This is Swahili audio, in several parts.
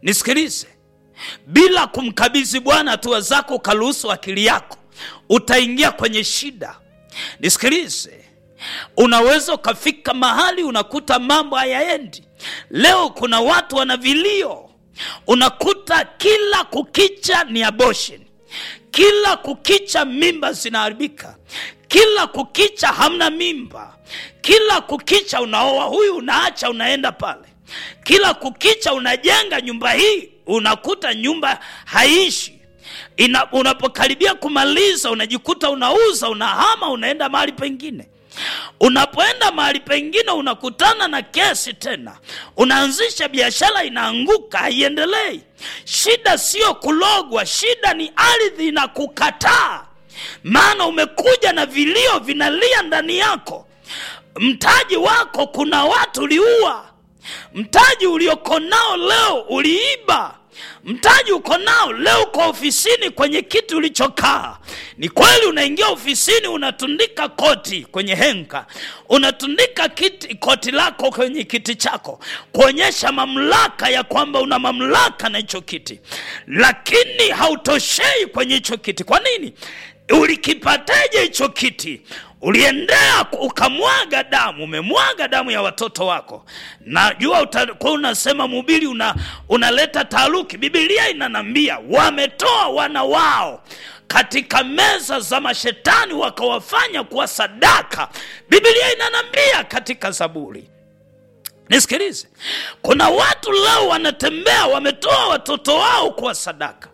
nisikilize bila kumkabidhi bwana hatua zako ukaruhusu akili yako utaingia kwenye shida nisikilize unaweza ukafika mahali unakuta mambo hayaendi leo kuna watu wana vilio unakuta kila kukicha ni abortion kila kukicha mimba zinaharibika kila kukicha hamna mimba kila kukicha unaoa huyu unaacha unaenda pale kila kukicha unajenga nyumba hii unakuta nyumba haishi Ina, unapokaribia kumaliza unajikuta unauza unahama unaenda mahali pengine unapoenda mahali pengine unakutana na kesi tena unaanzisha biashara inaanguka haiendelei shida sio kulogwa shida ni ardhi na kukataa maana umekuja na vilio vinalia ndani yako mtaji wako kuna watu uliua mtaji ulioko nao leo uliiba mtaji uko nao leo uko ofisini kwenye kiti ulichokaa ni kweli unaingia ofisini unatundika koti kwenye henka unatundika kiti, koti lako kwenye kiti chako kuonyesha mamlaka ya kwamba una mamlaka na hicho kiti lakini hautoshei kwenye hicho kiti kwa nini ulikipateje hicho kiti uliendea ukamwaga damu umemwaga damu ya watoto wako najua utakuwa unasema mhubiri una, unaleta taaruki bibilia inanambia wametoa wana wao katika meza za mashetani wakawafanya kuwa sadaka bibilia inanambia katika zaburi nisikilize kuna watu leo wanatembea wametoa watoto wao kuwa sadaka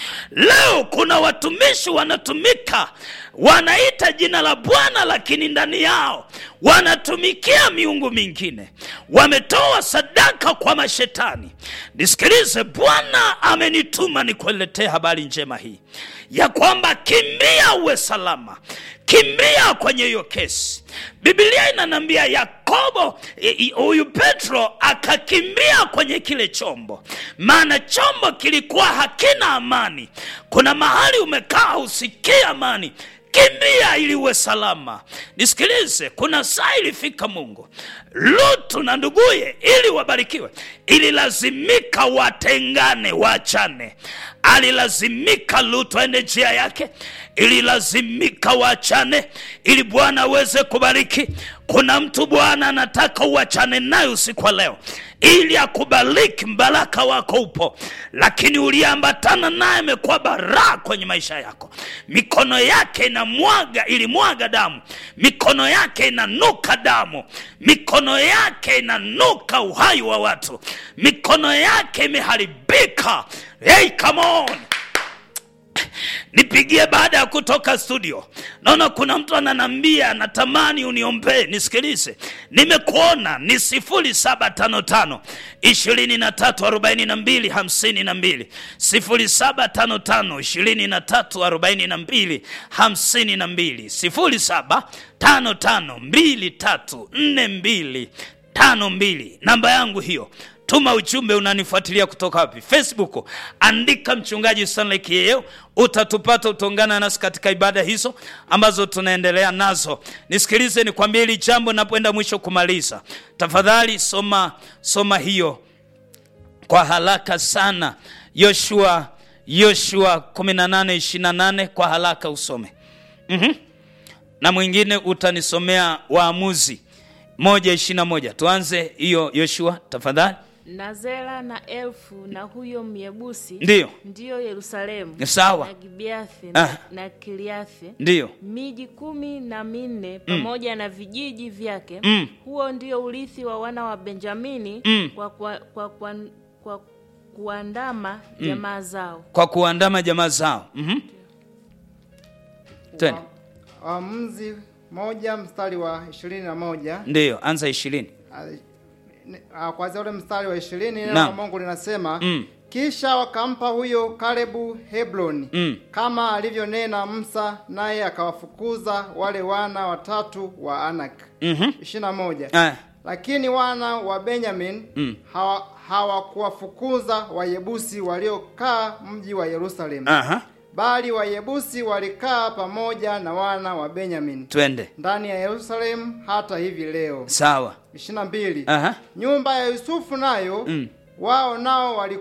leo kuna watumishi wanatumika wanaita jina la bwana lakini ndani yao wanatumikia miungu mingine wametoa sadaka kwa mashetani nisikilize bwana amenituma nikuletee habari njema hii ya kwamba kimbia uwe salama kimbia kwenye hiyo kesi bibilia inanambia yakobo huyu petro akakimbia kwenye kile chombo maana chombo kilikuwa hakina amani kuna mahali umekaa usikie amani kimbia ili uwe salama nisikilize kuna saa ilifika mungu lutu na nduguye ili wabarikiwe ililazimika watengane waachane alilazimika lutu aende njia yake ililazimika waachane ili bwana aweze kubariki kuna mtu bwana anataka uachane naye usiku wa leo ili akubariki mbaraka wako upo lakini uliambatana naye amekuwa baraa kwenye maisha yako mikono yake inamwaga ilimwaga damu mikono yake inanuka damu mikono yake inanuka uhai wa watu mikono yake imeharibika hey, come on nipigie baada ya kutoka studio naona kuna mtu ananambia anatamani uniombee nisikilize nimekuona ni sifuri saba tano tano ishirini na tatu arobaini na mbili hamsini na mbili sifuri saba tano tano ishirini na tatu arobaini na mbili hamsini na mbili sifuri saba tano tano mbili tatu nne mbili tano mbili namba yangu hiyo tuma ujumbe unanifuatilia kutoka wapi facebook andika mchungaji stanley kieo utatupata utaungana nasi katika ibada hizo ambazo tunaendelea nazo nisikilize nikwambie hili jambo napoenda mwisho kumaliza tafadhali soma soma hiyo kwa haraka sana yoshua yoshua 1828 kwa haraka usome mm-hmm. na mwingine utanisomea waamuzi moja ishiri na moja tuanze hiyo yoshua tafadhali na zera na elfu na huyo myebusi Ndiyo. ndiyo yerusalemu Sawa. na gibeathi Ah. na, na kiliathi ndiyo miji kumi na minne pamoja na vijiji vyake Mm. huo ndio urithi wa wana wa benjamini Mm. kwa, kwa, kwa, kwa, kwa kuandama jamaa zao kwa kuandama jamaa zao mm-hmm. twende Waamuzi moja mstari wa ishirini na moja ndiyo anza ishirini Ah, kwanzia ule mstari wa ishirini neno Naam. la Mungu linasema Mm. kisha wakampa huyo Kalebu Hebroni Mm. kama alivyonena Musa, naye akawafukuza wale wana watatu wa Anak. mm-hmm. ishirini na moja ah. lakini wana wa Benyamin Mm. hawa- hawakuwafukuza Wayebusi waliokaa mji wa Yerusalemu, Aha. bali Wayebusi walikaa pamoja na wana wa Benyamin twende ndani ya Yerusalemu hata hivi leo. sawa ishirini na mbili Aha. nyumba ya Yusufu nayo Mm. wao nao